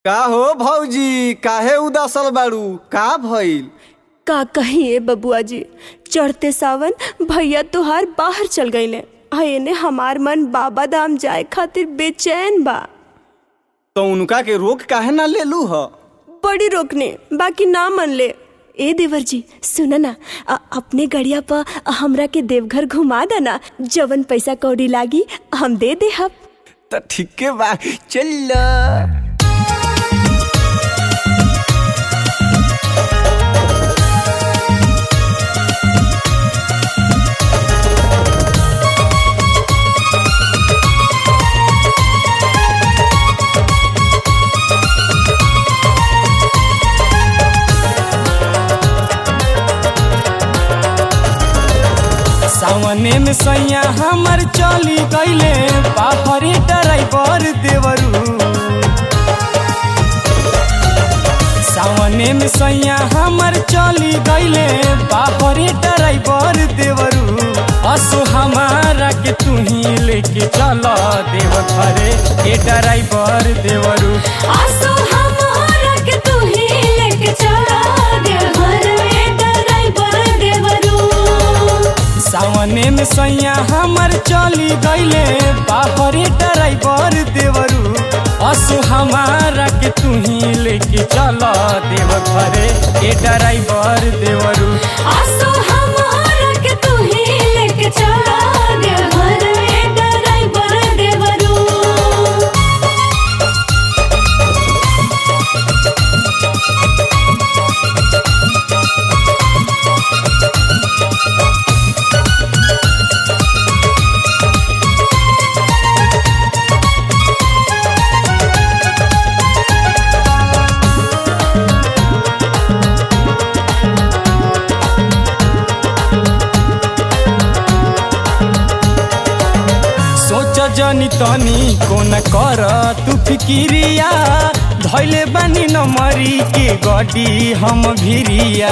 का हो भौजी काहे उदासल बाड़ू का भइल का कहिए बबुआ जी चढ़ते सावन भैया तोहार बाहर चल गईले आ एने हमार मन बाबा धाम जाए खातिर बेचैन बा तो उनका के रोक काहे ना ले लू ह बड़ी रोकने बाकी ना मन ले ए देवर जी सुन ना अ- अपने गड़िया पर हमरा के देवघर घुमा देना जवन पैसा कौड़ी लागी हम दे दे हम त ठीके बा चल सावने में सैया हमर चली गईले पापरी ड्राइवर देवरू सावने में सैया हमर चली गईले पापरी ड्राइवर देवरू असो हमारा के तू ही लेके चल देव घरे ए ड्राइवर देवरू आसो हमारा के तू ही लेके चला देवघर में ड्राइवर देवरू सावने में सैया हमर चली गईले बाहरे ड्राइवर देवरू असो हमारा के तू ही लेके चल देव घरे ए ड्राइवर देवरू आसो हमारा के तू ही लेके चला देवघर में ड्राइवर देवरू सोच जनी तनी कोन कर तू फिकिरिया धैले बानी नमरी के गडी हम भिरिया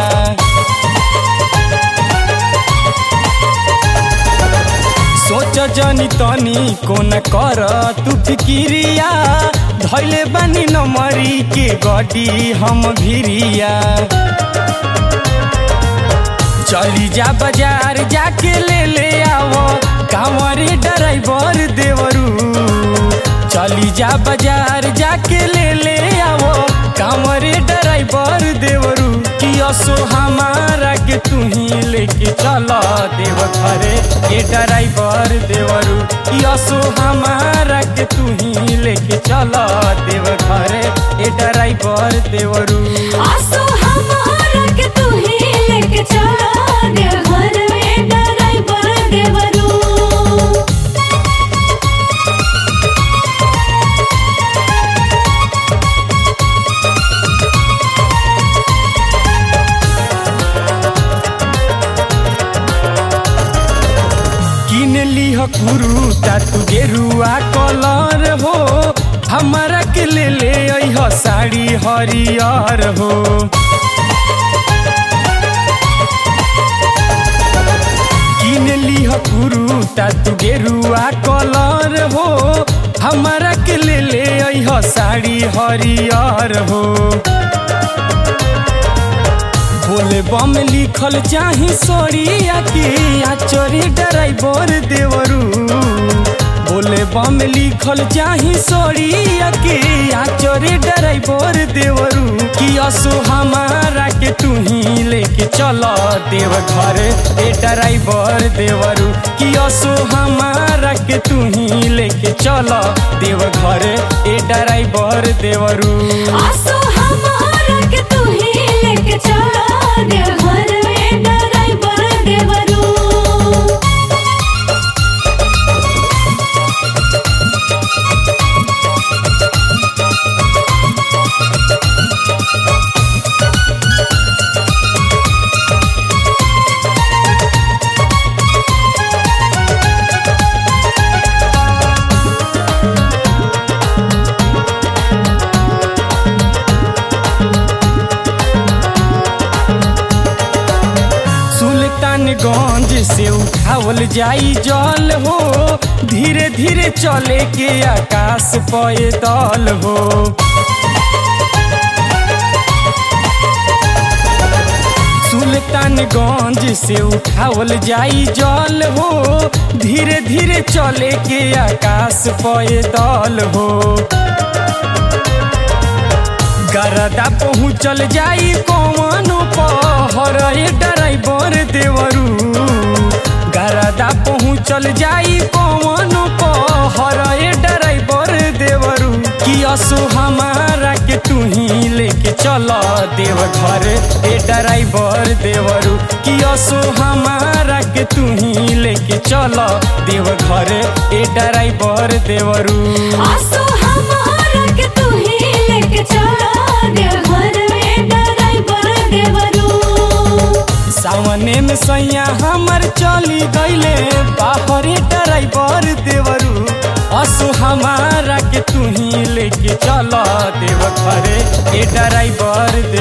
सोच जनी तनी कोन कर तू फिकिरिया धैले बानी नमरी के गडी हम भिरिया चली जा बाजार जाके ले ले आवो कांवरी ड्राइवर देवरू चली जा बाजार जाके ले ले आवो कांवरी ड्राइवर देवरू कि असो हमारा के तू ही लेके चल देव घरे ए ड्राइवर देवरू कि असो हमारा के तू ही लेके चल देव घरे ए ड्राइवर देवरू आसो हमारा के तू ही लेके चला देवघर में ड्राइवर देवरू किन लिह कुरु तातु गेरुआ कलर हो हमारा के ले ले अइह साड़ी हरियर हो किन लिह कुरु तातु गेरुआ कलर हो हमारा के ले ले अइह साड़ी हरियर हो बोले बम लिखल चाही सोरिया की आचोरी ड्राइवर देवरू बोले बम लिखल चाही सोरिया की आचोरी ड्राइवर देवरू कि असो हमारा के तू ही लेके चल देव घर ए ड्राइवर देवरू कि असो हमारा के तू ही लेके चल देव घर ए ड्राइवर देवरू आसो हमारा के तू ही लेके चला देवघर में ड्राइवर देवरू सुल्तानगंज से उठावल जाई जल हो धीरे धीरे चले के आकाश पैदल हो सुल्तानगंज से उठावल जाई जल हो धीरे धीरे चले के आकाश पैदल हो गरदा पहुँचल जाई कौन पहर ड्राइवर देवरू गरदा पहुँचल जाई कौन पहर ड्राइवर देवरू कि असो हमारा के तू ही लेके चल देव घर ए ड्राइवर देवरू कि असो हमारा के तू ही लेके चल देव घर ए ड्राइवर देवरू आसो हमारा के तू ही लेके चला देवघर में ड्राइवर देवरू सावने में सैया हमर चली गईले बाहरे ड्राइवर देवरू असु हमारा के तू ही लेके चल देव घरे ए ड्राइवर